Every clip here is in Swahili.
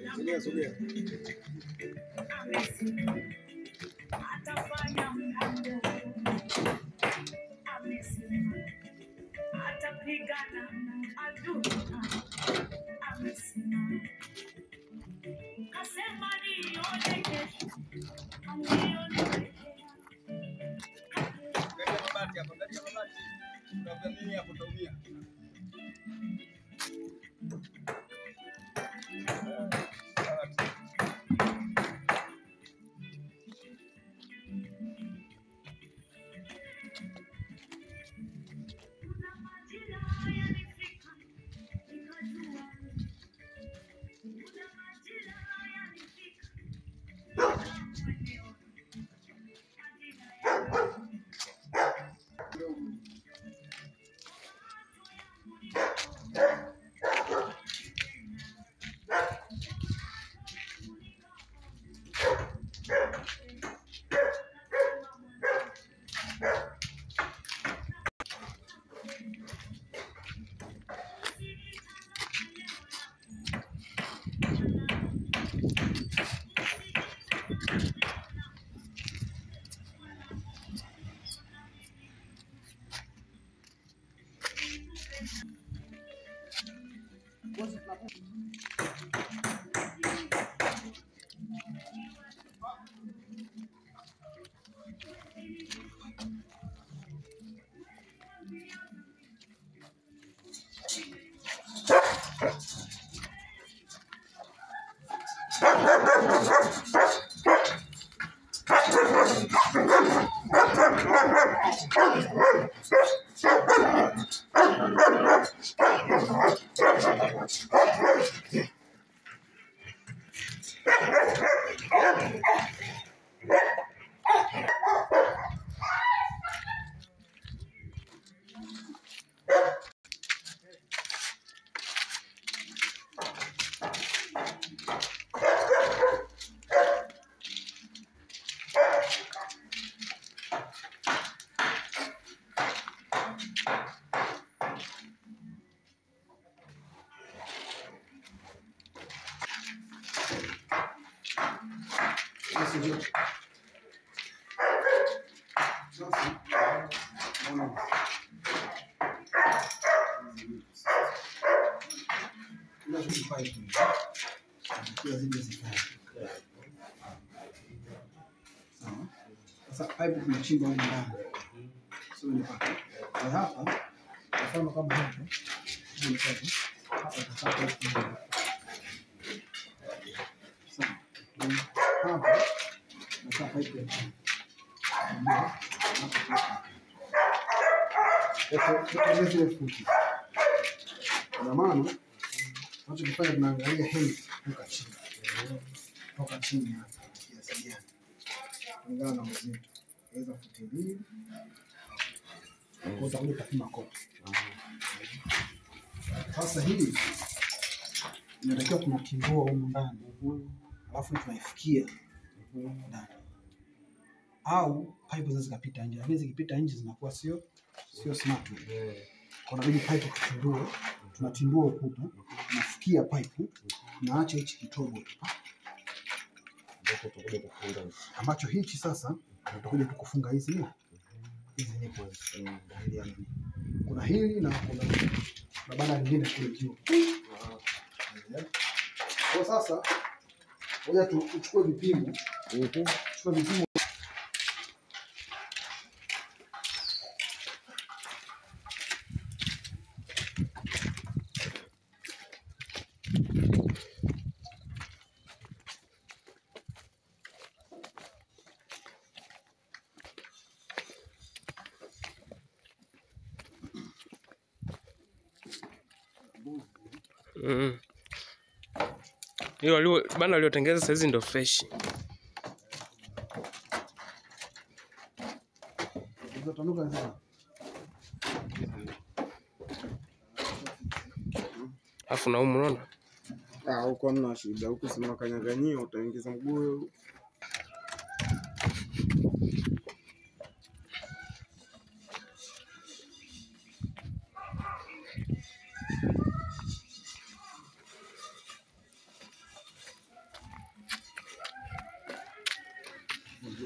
Sogea, sogea. amesema atafanya mpango, amesema atapigana na adui, amesema kasema nione kesho, nione Angalia mabati hapo, angalia mabati. Utavamia hapo utaumia. Mabati. Kuna majira yalifika, nikajua. Kuna majira yalifika, nikamwelewa. Majira yangu, Sasa ndio. Sasa naona kila kitu pale tu. Kila zile zikae. Sawa. Sasa pipe tunachimba huko ndani. Sio ni pale. Kwa hapa mfano kama hapa. Hii ni pale. Hapa tutapata pipe moja. Sawa. Hapa nakaa pipe ya chini. Tukaongeza zile futi. Kwa maana tunachokifanya tunaangalia height toka chini. Toka chini hapa kiasi gani. Kulingana na uzito. Weza futi mbili. Kwa utakuja kupima kote. Sasa hii inatakiwa tunatimbua humu ndani. Alafu tunaifikia ndani. Au pipe zinaweza zikapita nje, lakini zikipita nje zinakuwa sio sio smart. Kwa inabidi pipe tutindue, tunatindua ukuta, tunafikia pipe, tunaacha hichi kitobo hapa, ambacho hichi sasa tutakuja tukufunga hizi hizi nipo hizi. Ili ya nini. Kuna hili na kuna na banda lingine kule juu. Kwa sasa ngoja tu- tuchukue vipimo, tuchukue vipimo Mm. Hiyo walio banda waliotengeneza saizi ndo fresh. zitanuka sasa. Alafu na humu unaona? Ah, huko hamna shida. Huku si unakanyaganyia, utaingiza mguu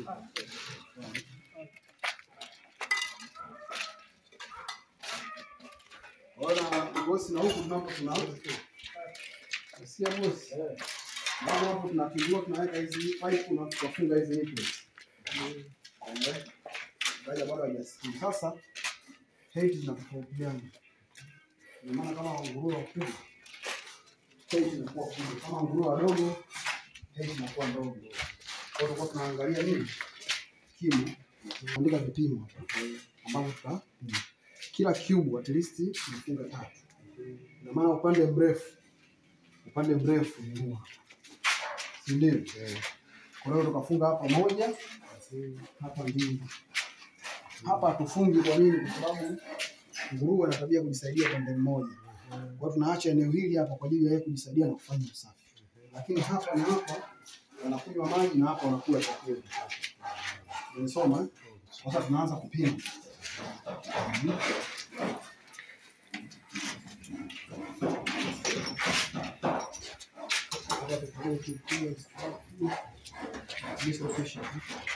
Ona bosi, na huku tunapo tuna Sikia bosi. Naona hapo tunapindua tunaweka hizi pipe na tukafunga hizi nipples. Eh. Baada bado hajasikia. Sasa height zinatofautiana. Ndio maana kama nguruwe wakubwa height inakuwa kubwa. Kama nguruwe wadogo height inakuwa ndogo. Kwa hiyo tutakuwa tunaangalia nini? Kimo. Andika vipimo hapa ambavyo tuta kila cube at least tunafunga tatu. Ina maana upande mrefu upande mrefu ni huu hapa. si ndio? Kwa hiyo tukafunga hapa moja, hapa mbili. Hapa hatufungi. Kwa nini? Kwa sababu nguruwe ana tabia kujisaidia upande mmoja. Kwa hiyo tunaacha eneo hili hapa kwa ajili ya yeye kujisaidia na kufanya usafi, lakini hapa na hapa wanakunywa maji na hapa wanakula chakula. Umesoma? eh? Sasa tunaanza kupima. Dislocation.